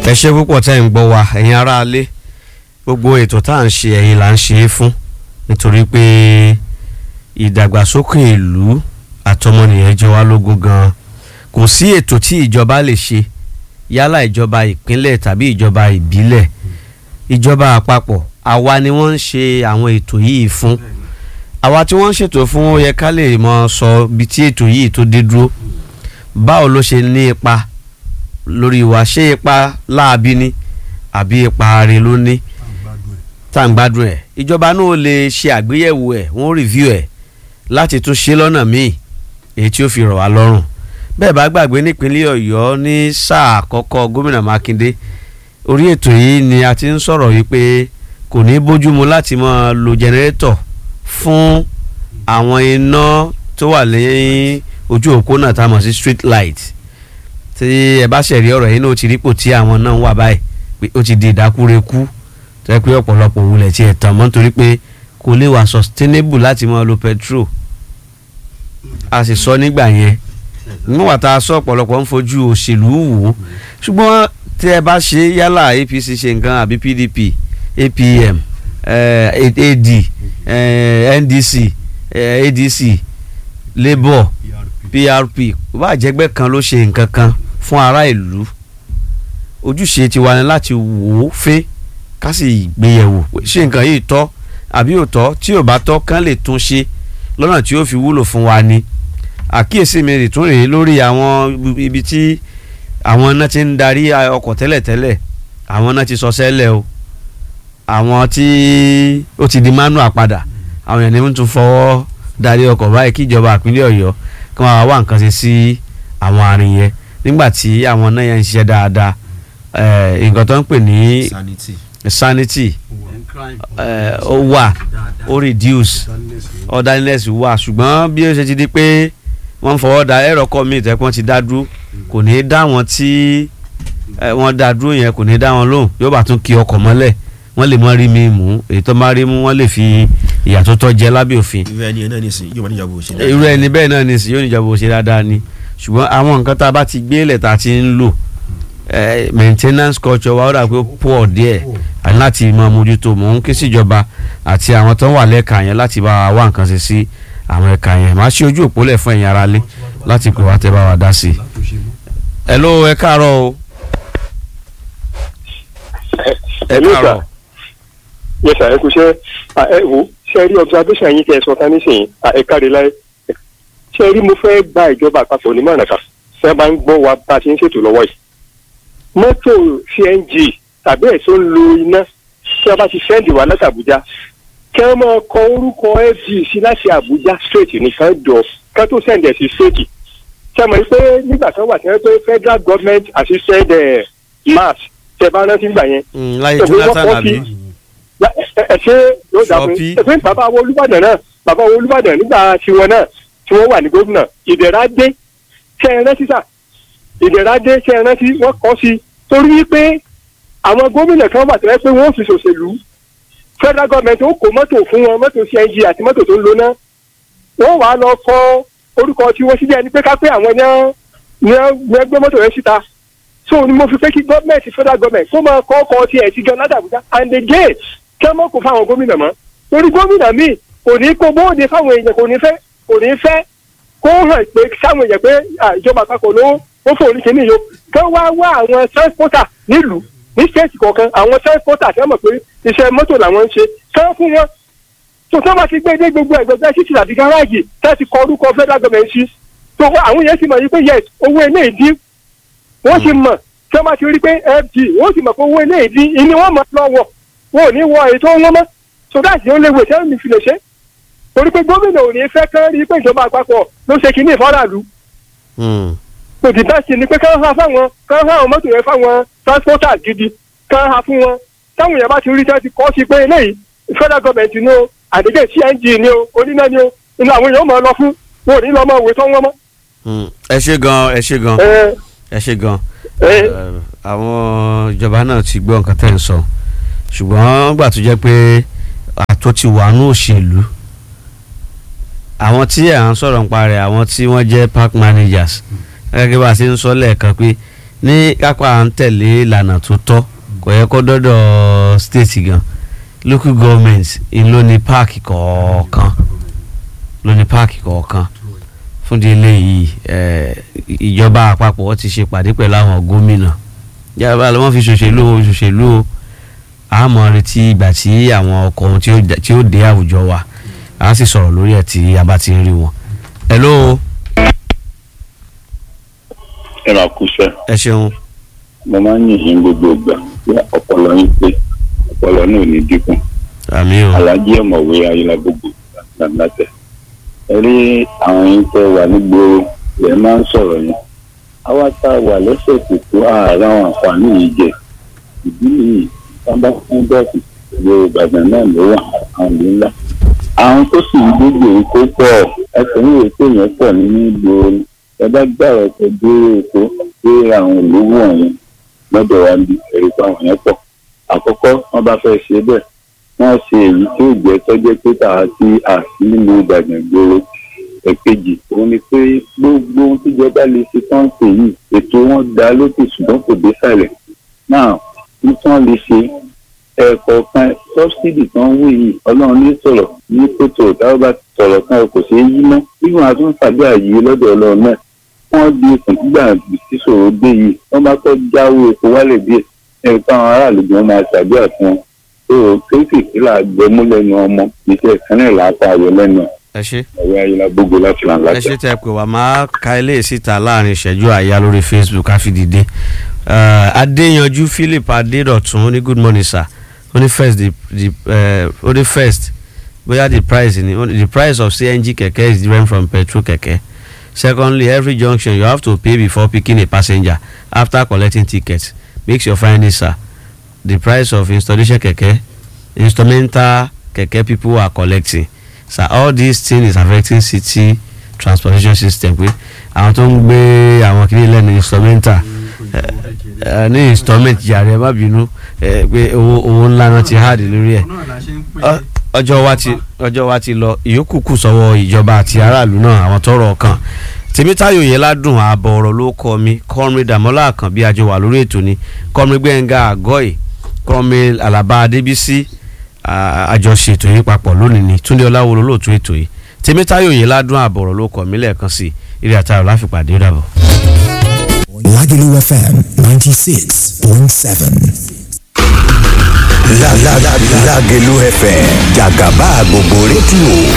ẹ ṣe púpọ̀ tẹ́ ń gbọ́ wa ẹ̀yin aráalé gbogbo ètò tá à ń ṣe ẹ̀yin là ń ṣe é fún nítorí pé ìdàgbàsókè ìlú àtọmọnìyàn jẹ wá lógún gan kò sí ètò tí ìjọba lè ṣe yálà ìjọba ìpínlẹ̀ tàbí ìjọba ìbílẹ̀ ìjọba àpapọ̀ àwa ni wọ́n ń ṣe àwọn ètò yìí fún àwa tí wọ́n ń ṣètò fún ó yẹ ká lè mọ sọ bí tí ètò yìí tó dé dúró báwo ló ṣe ní ipa lórí wa ṣé ipa láabi ni àbí ipa are ló ní tá à ń gbádùn ẹ̀ ìjọba náà lè ṣe àgbéyẹ̀wò ẹ̀ wọ́n rìvíw ẹ̀ láti tún ṣe lọ́nà míì èyí tí ó fi rọ̀ wá lọ́rùn bẹ́ẹ̀ bá gbàgbé nípínlẹ̀ ọ̀yọ́ ní sáà àkọ́kọ́ gómìnà mákindé orí ètò yìí ni a ti ń sọ̀rọ̀ yìí pé kò ní bójúmu láti máa lo jẹnẹrétọ̀ fún àwọn iná tó wà lẹ́yìn ojú òpó náà tá a mọ̀ sí street light tí ẹ bá ṣẹ̀rí ọ̀rọ̀ yìí náà ó ti rípò tí àwọn náà wà báyìí pé ó ti di ìdákúrekú tó yẹ pé ọ̀pọ̀lọpọ̀ wulẹ̀ tí ẹ̀ tàn mọ́ nítorí pé kò lè wà sustainable láti máa lo petrol a sì sọ nígbà yẹn níwọ̀n tá a sọ ọ̀pọ̀lọpọ̀ ń fojú òṣèlú wò ó ṣùgbọ́n tí ẹ bá ṣe yálà APC ṣe nǹkan àbí PDP APM eh, AD eh, NDC eh, ADC Labour PRP bá jẹ́gbẹ́ kan ló ṣe nǹkan kan fún ará ìlú ojúṣe tiwa ni láti wò ó fẹ́ ká sì gbéyẹ̀wò ṣé nǹkan yìí tọ́ àbí ò tọ́ tí ò bá tọ́ kán lè tún ṣe lọ́nà tí ó fi wúlò fún wa ni àkíyèsí mi rè tún rèé lórí àwọn ibi tí àwọn náà ti ń darí ọkọ̀ tẹ́lẹ̀tẹ́lẹ̀ àwọn náà ti sọ sẹ́lẹ̀ o àwọn tí ó ti di manual padà àwọn èèyàn ní wọ́n tún fọwọ́ darí ọkọ̀ báyìí kí ìjọba ìpínlẹ̀ ọ̀yọ́ kí wọ́n wá nǹkan ṣe sí àwọn àrùn yẹn nígbà tí àwọn náà yẹn ń ṣiṣẹ́ dáadáa nǹkan tó ń pè ní sanity sanity ó wà ó reduce orderliness wà ṣùgbọ́n bí ó ṣe ti di pé wọ́n ń fọwọ́ da ẹ̀rọ kọ́ mi ìtẹ́kùn ti dá dúró kò ní í dá wọn tí wọ́n dá dúró yẹn kò ní í dá wọn lóhùn yóò bá tún kí ọkọ̀ mọ́lẹ̀ wọ́n lè mọ́ rí mi mú èyí tó máa rí mú wọ́n lè fi ìyà tó tọ́ jẹ lábẹ́ òfin irú ẹni náà nìsín yóò máa níjàmbá òṣèlú. irú ẹni bẹ́ẹ̀ náà nìsín yóò níjàmbá òṣèlú dáadáa ni ṣùgbọ́n àwọn nǹkan tá a bá ti gbé lẹ̀ tá a ti ń lò maintenance culture wa ó dà pé ó pọ̀ díẹ̀ àti láti máa mójútó mò ń ké síjọba àti àwọn tó ń wà lẹ́ka yẹn láti bá wa wá nǹkan ṣe sí àwọn ẹ̀ka yẹn máa ṣe ojú òpó lẹ̀ fún ẹ̀yin ara lé láti pè wá tẹ́ bá wa dá sí i. hello ẹ káàárọ̀ o. ẹ káàárọ̀. yes sir ẹ kú ṣe ẹ wo ṣe rí observation yín kẹ ẹ sọ tán nísìnyí ẹ káre láyé ṣe rí mo fẹ́ gba ìjọba àpapọ̀ onímọ̀ràn kan ṣe bá ń gbọ́ wa bá a ti ń ṣètò lọ́wọ́ yìí mọ́tò cng tàbí ẹ̀sọ́ ń lo iná tí wọ́n bá ti sẹ́ndì wá láti àbújá kí wọ́n máa kọ orúkọ fg sí láti àbújá straight nìkan jọ kí wọ́n tó sẹ́ndì ẹ̀ sí straight ṣe mọ̀ pé nígbà kan wà tí wọ́n pé federal government assisted uh, mass ṣe bá rántí gbà yẹn. láyé jonathan àbí. ẹ ṣe yóò dà fún ẹ pé bàbá wo olúbàdàn náà bàbá wo olúbàdàn nígbà tiwọn náà tí wọ́n wà ní gómìnà ìdẹ̀ra dé ṣe é rántí sáà ìdẹ̀radé ṣe é rántí wọ́n kọ́ sí torí wípé àwọn gómìnà kan wà tẹ́lẹ̀ pé wọ́n fi ṣòṣèlú federal government ó kó mọ́tò fún wọn mọ́tò cng àti mọ́tò tó ń lo náà wọ́n wàá lọ kọ orúkọ tí wọ́n síbẹ̀ ni pé ká pé àwọn ní wọ́n gbé mọ́tò yẹn síta so ni mo fi pé kí gọ́ọ̀mẹ̀ntì federal government kó máa kọ́ ọkọ̀ tiẹ̀ sí gan ládàbújá and again kí wọ́n mọ̀ kó fáwọn gómìnà mọ́ torí gómìnà míì kò ní kó bóde fáwọn èèyàn kò ní fẹ́ kò ní fẹ́ kó hàn pé sáwọn èèyàn pé ìjọba àpapọ̀ ló ó fòrí kìíní yìí o kán wá wá àwọn transporter nílùú ní stéètì kọ̀ọ̀kan àwọn transporter kí wọ́n mọ̀ pé iṣẹ́ mọ́tò làwọn ń ṣe kán fún wọn tó tó bá ti gbé dé gbogbo ẹ̀gbẹ́gbẹ́ títì àti gáràjì tá ti kọ orúkọ federal government sí tó àwọn yẹn sì mọ̀ yìí pé yes owó ilé ìdí wọ́n sì mọ̀ tí wọ́n bá ti rí pé fd wọ́n sì mọ̀ pé owó ilé ìdí ìní wọ́n mọ̀ lọ́wọ́ wọn ò ní wọ èyí tó wọ́n mọ́ so dáàsì ó léwu ìṣẹ́ mi fi lè ṣe torí pé gómìnà ò ní fẹ́ kán rí pé ìjọba àpapọ̀ ló ṣe kinní ìfọ́ràlú kò dì bẹ́ẹ̀ sì ni pé kán ha fáwọn kán ha àwọn mọ́tò yẹn fáwọn transporter gidi kán ha fún wọn táwọn èèyàn bá ti rí tẹ́ ti kọ́ sí pé eléyìí federal government ni o àdéjẹ́ cng ni o oníná ni o inú àwọn èèyàn máa lọ fún wọn ò ní lọ máa wé tán wọn mọ́. ẹ ṣe gan ẹ ṣe gan ẹ ṣe gan àwọn ìjọba náà ti gbọ́ nǹkan tẹ́ ń sọ ṣùgbọ́n gbà tó jẹ́ pé àtó ti wà ní òṣèlú àwọn tí à ń sọ̀rọ̀ nípa rẹ̀ àwọn tí wọ́n jẹ́ park managers gẹ́gẹ́ bá a ṣe ń sọ lẹ́ẹ̀kan pé ní kápá à ń tẹ̀lé ìlànà tó tọ́ kò yẹ kó dọ́dọ̀ state gan local government ń ló ní páàkì kọ̀ọ̀kan ló ní páàkì kọ̀ọ̀kan fún di eléyìí eh, ìjọba àpapọ̀ wọ́n ti ṣe pàdé pẹ̀lú àwọn gómìnà yàrá ló wọ́n fi ṣòṣèlú o ṣòṣèlú o àmọ́ retí ìgbà tí àwọn ọkọ̀ ohun tí ó dé- tí ó dé àwùjọ wa a sì sọ̀rọ̀ lórí ẹ̀ tí a bá ti rí wọn. hello ẹ máa kú sẹ ẹ ṣeun mo máa ń yìn yín gbogbo ìgbà pé ọpọlọ yín pé ọpọlọ náà ò ní dínkù àmì o alájí ọmọwé ayélujára gbogbo látẹ ẹ rí àwọn yín tẹ wà nígboro ẹ máa ń sọ̀rọ̀ yẹn àwa tá a wà lẹ́sẹ̀ kòkó ààrẹ àwọn àǹfààní yìí jẹ ìdí nìyí sábà fún bẹ́ẹ̀kì ìgboro ìbàdàn náà ló wà àwọn ìlú ńlá àwọn tó sì ń gbégbé èkó pọ̀ ẹsẹ̀ ní èkó yẹn pọ̀ nínú ìgboro ẹ bá gbàrọ̀ tó dúró èkó dé àwọn ìlú wọ̀nyẹn lọ́dọ̀ wa ní ẹ̀rí pé àwọn yẹn pọ̀ àkọ́kọ́ wọ́n bá fẹ́ ṣe bẹ́ẹ̀ wọ́n ṣe èyí tí ó jẹ́ tọ́jẹ́ pé tàà sí àti nínú ìbàdàn gbòòrò ẹ̀kejì òun ni pé gbogbo ohun tíjọba lè ṣe tán ṣe yìí ètò wọn dá lókè ṣùgbọ́n kò dé sàlẹ̀ náà ní tí wọ́n lè ṣe ẹ̀ẹ̀kọ̀ọ̀kan sọ́bsidì tó ń wí yìí ọlọ́run ní sọ̀rọ̀ ní kótó táwọn bá sọ̀rọ̀ kan kò ṣeé yí mọ́ nígbà wọn tún tàbí àyè lọ́dọ̀ ọlọ́run náà wọ́n di ikùn nígbà tí sòrò dé yìí wọ́n bá fẹ́ jáwé epo wálẹ̀ díẹ̀ ẹ̀rù táwọn aráàlú gan máa ṣàdúrà fún wọn tó kéékèèké là gbẹmú lẹ́nu ọmọ iṣẹ́ ìkànnì làápá ayọ̀ lẹ́nu ẹ ṣe ẹ̀rọ ayélujára gbogbo láti là ń ẹ lájà. ṣe tẹ pé wà máa ka eléyìí síta láàrin ìṣẹ́jú àyà lórí facebook àfidìde uh, adéyanjú philip adédọ̀tún ó ní good morning sir ó ní first the the uh, ó ní first bóyá the price ni ó ní the price of cng kẹ̀kẹ́ is different from petrol kẹ̀kẹ́ secondly every junction you have to pay before picking a passenger after collecting ticket make your findings sir the price of installation kẹ̀kẹ́ instrumental kẹ̀kẹ́ people are collecting sir all these things is affecting city transportation system pé àwọn tó ń gbé àwọn kiri lẹ́nu instrumental ẹ, ẹ, ní installment jàre ẹ má bínú ẹ, pé owó owó ńlá náà ti háàdì lórí ẹ̀ Ọ- ọjọ́ wa ti ọjọ́ wa ti lọ ìyókù kù sọ́wọ́ ìjọba àti aráàlú náà àwọn tọ́rọ̀ ọkàn tèmítáyò yẹn ládùn ààbọ̀ ọ̀rọ̀ ló kọ́ mi kọ́mi dàmọ́lá kan bí àjọ wà lórí ètò ni kọ́mi gbẹ̀ngà àgọ́ì kọ́mi alaba adébísí à- àjọṣe ètò yìí papọ̀ lónìí ni túndé ọláwọlò lóòtú ètò yìí tèmítáyò yẹn ládùn ààbọ̀ ọ̀rọ̀ ló kọ́ mi lẹ́ẹ̀kan sí eré àtàrà láfipàdé ó dàbọ̀. Lagelu FM 96.7. La la la Lagelu FM Jagaba gbogbo rédíò